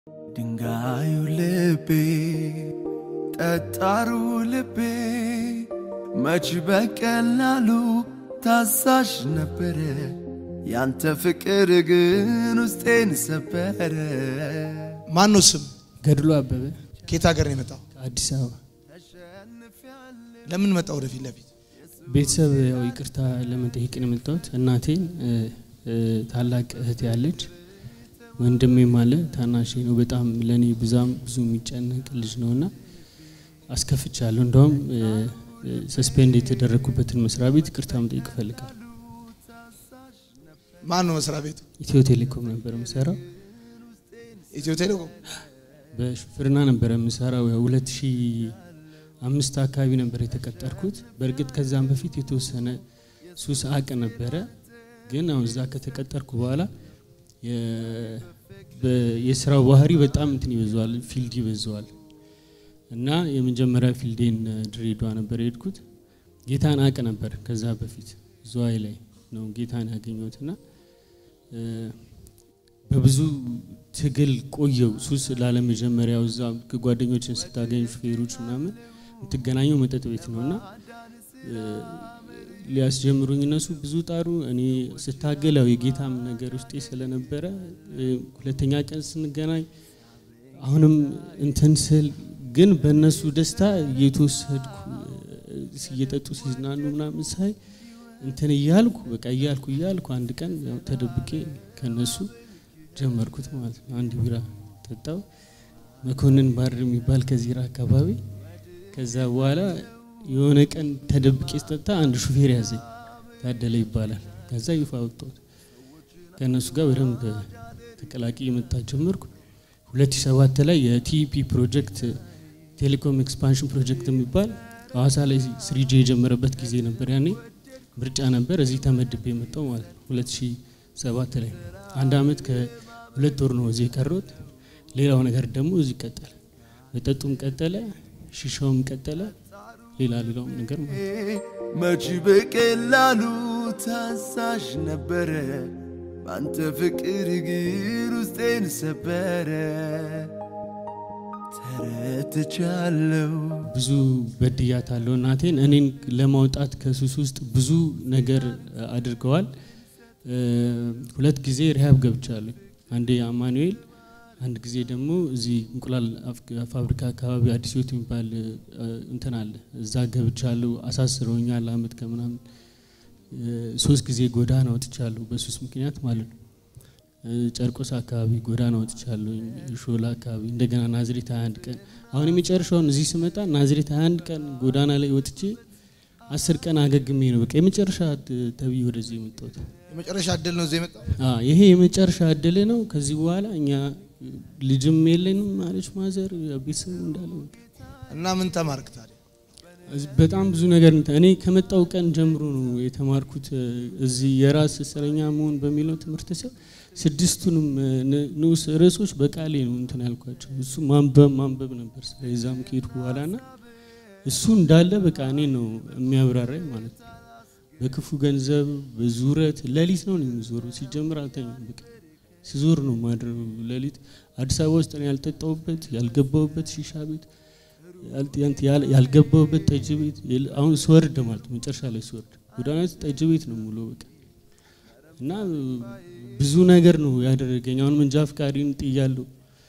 ድንጋዩ ልቤ ጠጣሩ ልቤ መች በቀላሉ ታዛዥ ነበረ። ያንተ ፍቅር ግን ውስጤን ሰበረ። ማን ነው ስም? ገድሎ አበበ ከየት ሀገር ነው የመጣው? አዲስ አበባ ለምን መጣ ወደፊት ለፊት? ቤተሰብ ያው ይቅርታ ለመጠየቅ ነው የመጣሁት። እናቴን እ፣ እ፣ ታላቅ እህት ያለች ወንድሜም አለ ታናሼ ነው። በጣም ለእኔ ብዛም ብዙ የሚጨነቅ ልጅ ነው እና አስከፍቻለሁ። እንደውም ሰስፔንድ የተደረግኩበትን መስሪያ ቤት ይቅርታ መጠየቅ እፈልጋለሁ። ማን ነው መስሪያ ቤቱ? ኢትዮ ቴሌኮም ነበር የምሰራው። ኢትዮ ቴሌኮም። በሹፍርና ነበረ የምሰራው። ያው ሁለት ሺህ አምስት አካባቢ ነበር የተቀጠርኩት። በእርግጥ ከዛም በፊት የተወሰነ ሱስ አቅ ነበረ። ግን አሁን እዛ ከተቀጠርኩ በኋላ የ- በ- የስራው ባህሪ በጣም እንትን ይበዛዋል፣ ፊልድ ይበዛዋል እና የመጀመሪያ ፊልዴን ድሬዳዋ ነበር የሄድኩት። ጌታን አቅ ነበር ከዛ በፊት ዝዋይ ላይ ነው ጌታን ያገኘሁትና እ፣ በብዙ ትግል ቆየው ሱስ ላለመጀመሪያው እዛ ጓደኞችን ስታገኝ ሹፌሮች ምናምን የምትገናኘው መጠጥ ቤት ነው እና እ፣ ሊያስጀምሩኝ እነሱ ብዙ ጣሩ። እኔ ስታገል ያው የጌታም ነገር ውስጤ ስለነበረ እ፣ ሁለተኛ ቀን ስንገናኝ አሁንም እንትን ስል ግን በእነሱ ደስታ እየተወሰድኩ እ፣ እየጠጡ ሲዝናኑ ምናምን ሳይ እንትን እያልኩ በቃ እያልኩ እያልኩ አንድ ቀን ያው ተደብቄ ከነሱ ጀመርኩት ማለት ነው። አንድ ቢራ ጠጣው መኮንን ባር የሚባል ከዚራ አካባቢ። ከዛ በኋላ የሆነ ቀን ተደብቄ ስጠጣ አንድ ሹፌር ያዘኝ፣ ታደለ ይባላል። ከዛ ይፋ ወጣሁት። ከእነሱ ጋር በደንብ ተቀላቅዬ መጣት ጀመርኩ። 2007 ላይ የቲኢፒ ፕሮጀክት ቴሌኮም ኤክስፓንሽን ፕሮጀክት የሚባል ሐዋሳ ላይ ስሪጄ የጀመረበት ጊዜ ነበር። ያኔ ምርጫ ነበር። እዚህ ተመድቤ የመጣው ማለት ነው 2007 ላይ አንድ አመት ከሁለት ወር ነው እዚህ የቀረሁት። ሌላው ነገር ደግሞ እዚህ ቀጠለ፣ መጠጡም ቀጠለ፣ ሺሻውም ቀጠለ፣ ሌላ ሌላውም ነገር ማለት ነው። መች በቀላሉ ታዛዥ ነበረ። ባንተ ፍቅር ግን ውስጤን ሰበረ። ተረትቻለሁ ብዙ በድያታለሁ እናቴን። እኔን ለማውጣት ከሱስ ውስጥ ብዙ ነገር አድርገዋል። እ፣ ሁለት ጊዜ ሪሃብ ገብቻለሁ። አንዴ አማኑኤል፣ አንድ ጊዜ ደግሞ እዚህ እንቁላል አፍ- ፋብሪካ አካባቢ አዲስ ህይወት የሚባል እ፣ እንትን አለ። እዛ ገብቻለሁ። አሳስረውኛል አመት ከምናምን። እ፣ ሶስት ጊዜ ጎዳና ወጥቻለሁ በሱስ ምክንያት ማለት ነው። እ፣ ጨርቆስ አካባቢ ጎዳና ወጥቻለሁ። ሾላ አካባቢ እንደገና ናዝሬት 21 ቀን አሁን የመጨረሻውን እዚህ ስመጣ ናዝሬት 21 ቀን ጎዳና ላይ ወጥቼ አስር ቀን አገግሜ ነው በቃ የመጨረሻ ት- ተብዬ ወደዚህ የመጣሁት። የመጨረሻ እድል ነው እዚህ የመጣው። አዎ ይሄ የመጨረሻ እድል ነው። ከዚህ በኋላ እኛ ልጅም የለንም ማለች ማዘር ቤተሰቡ እንዳለ በቃ እና ምን ተማርክ ታዲያ? እዚህ በጣም ብዙ ነገር እንትን እኔ ከመጣው ቀን ጀምሮ ነው የተማርኩት። እ፣ እዚህ የራስ እስረኛ መሆን በሚለው ትምህርት ስር ስድስቱንም እ፣ ን- ንዑስ ርዕሶች በቃሌ ነው እንትን ያልኳቸው። እሱ ማንበብ ማንበብ ነበር ስለዛም ከሄድኩ በኋላ ና እሱ እንዳለ በቃ እኔ ነው የሚያብራራኝ ማለት ነው። በክፉ ገንዘብ በዙረት ሌሊት ነው የሚዞረው። ሲጀምር አልተኛም። በቃ ሲዞር ነው ማድረው ሌሊት አዲስ አበባ ውስጥ እኔ ያልጠጣሁበት ያልገባሁበት ሺሻ ቤት ያል- ያንት- ያል- ያልገባሁበት ጠጅ ቤት የለ- አሁን ስወርድ ማለት ነው መጨረሻ ላይ ስወርድ ጎዳና ላይ ጠጅ ቤት ነው ሙሉ በቃ እና ብዙ ነገር ነው ያደረገኝ። አሁን መንጃ ፍቃዴን ጥያለሁ፣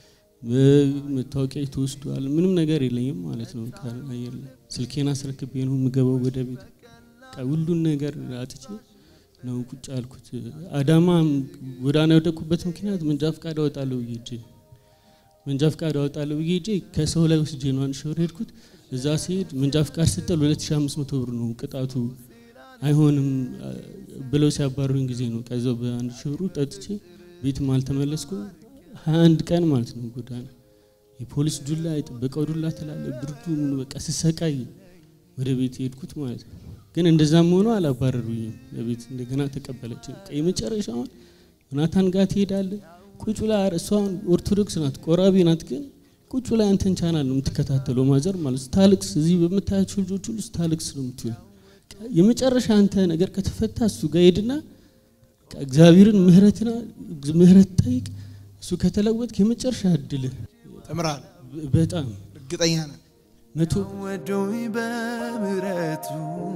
መታወቂያ ተወስዷል። ምንም ነገር የለኝም ማለት ነው። በቃ አየር ላይ ስልኬን አስረክቤ ነው የምገባው ወደ ቤት። በቃ ሁሉን ነገር አጥቼ ነው ቁጭ ያልኩት። አዳማ ጎዳና የወደቅኩበት ምክንያት መንጃ ፍቃድ አወጣለሁ ብዬ ሄጄ መንጃ ፍቃድ አወጣለሁ ብዬ ሄጄ ከሰው ላይ ወስጄ ነው አንድ ሺህ ብር ሄድኩት። እዛ ሲሄድ መንጃ ፍቃድ ስጠል 2500 ብር ነው ቅጣቱ። አይሆንም አ፣ ብለው ሲያባሩኝ ጊዜ ነው ከዛው በአንድ ሺህ ብሩ ጠጥቼ ቤትም አልተመለስኩም። 21 ቀን ማለት ነው ጎዳና የፖሊስ ዱላ የጥበቃው ዱላ ትላለ ብርዱ ምኑ በቃ ስሰቃይ ወደ ቤት የሄድኩት ማለት ነው። ግን እንደዛም ሆኖ አላባረሩኝም። ለቤት እንደገና ተቀበለች። በቃ የመጨረሻውን ዮናታን ጋር ትሄዳለ ቁጭ ብላ እሷን ኦርቶዶክስ ናት ቆራቢ ናት። ግን ቁጭ ብላ አንተን ቻናል ነው የምትከታተለው ማዘር ማለት ስታልቅስ፣ እዚህ በምታያቸው ልጆች ሁሉ ስታልቅስ ነው የምትውለው። በቃ የመጨረሻ አንተ ነገር ከተፈታ እሱ ጋር ሄድና በቃ እግዚአብሔርን ምህረትና ምህረት ጠይቅ። እሱ ከተለወጥክ የመጨረሻ እድልህ ተምራል። በጣም እርግጠኛ ነን። መቶ ወዶኝ በምሕረቱ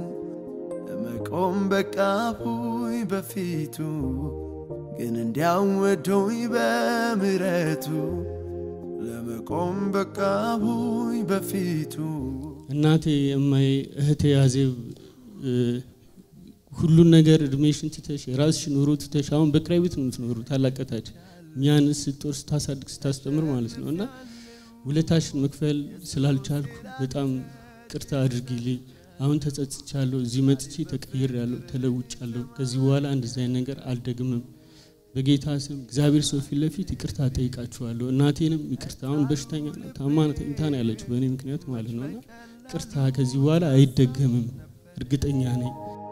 ለመቆም በቃሁኝ በፊቱ ግን እንዲያው ወዶኝ በምሕረቱ ለመቆም በቃሁኝ በፊቱ እናቴ እማዬ እህቴ አዜብ እ፣ ሁሉን ነገር እድሜሽን ትተሽ የራስሽን ኑሮ ትተሽ አሁን በክራይ ቤት ነው የምትኖሩ ታላቀታች እኛን ስትጦር ስታሳድግ ስታስተምር ማለት ነው እና ውለታሽን መክፈል ስላልቻልኩ በጣም ቅርታ አድርጊልኝ። አሁን ተጸጽቻለሁ። እዚህ መጥቼ ተቀይሬያለሁ፣ ተለውጫለሁ። ከዚህ በኋላ እንደዚህ አይነት ነገር አልደግምም። በጌታ ስም እግዚአብሔር ሰው ፊት ለፊት ይቅርታ ጠይቃችኋለሁ። እናቴንም ይቅርታ አሁን በሽተኛ ናት፣ ታማ ተኝታ ነው ያለችው በእኔ ምክንያት ማለት ነው እና ቅርታ ከዚህ በኋላ አይደገምም፣ እርግጠኛ ነኝ።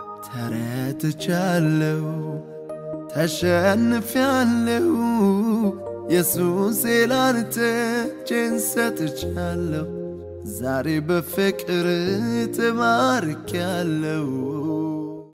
ተረትቻለሁ፣ ተሸንፊያለሁ። ኢየሱስ ላንተ እጄን ሰጥቻለሁ። ዛሬ በፍቅር ተማርኪያለሁ።